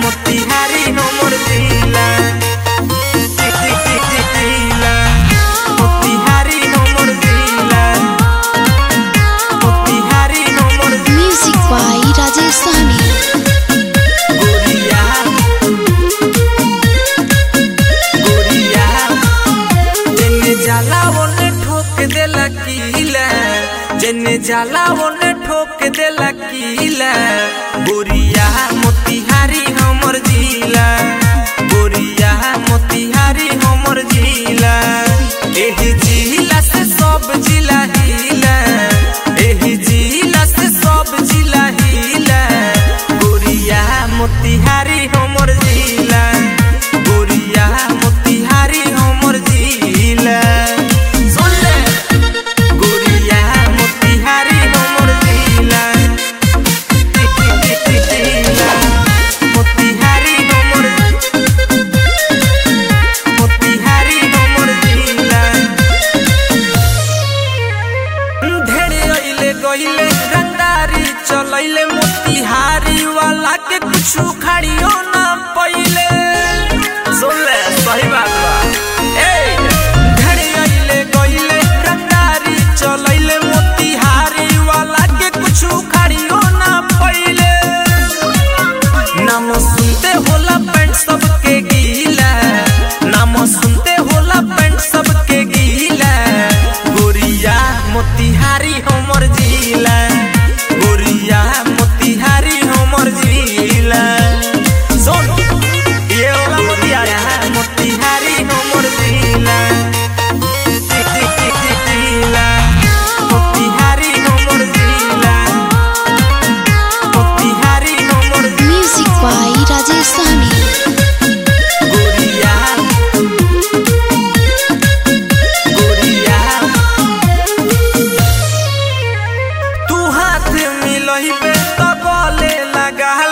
मोतिहारी हमर जिला जिला मोतिहारी हमर जिला मोतिहारी हमर Music by Rajesh Sahni. गोरिया गोरिया जेने जाला ओने ठोक देला कीला जेने जाला ओने ठोक देला कीला गोरिया मोतिहारी हमर जिला गोरिया मोतिहारी हमर जिला एही जिला से सब जिला हिला एही जिला से सब जिला हिला गोरिया मोतिहारी हमर जिला गोरिया मोतिहारी हमर जिला सुन ले गोरिया मोतिहारी हमर जिला जिला मोतिहारी हमर मोतिहारी हमर जिला ढेरे अइले गइले रंगदारी चलैले मोतिहारी वाला के कुछ खड़ियो ना पइले सुन ले सही बात बा ए ढेरे अइले गइले रंगदारी चलैले मोतिहारी वाला के कुछ खड़ियो ना पइले नाम सुनते होला पैंट सबके गीला नाम सुनते होला पैंट सबके गीला गोरिया मोतिहारी हमर जिला गोरिया मोतिहारी हमर जिला सुन ये होला मोतिहारी मोतिहारी हमर जिला जिला मोतिहारी हमर जिला मोतिहारी हमर Music by Rajesh Sahni. गोरिया गोरिया तू हाथ मिलही पे तो गले लगा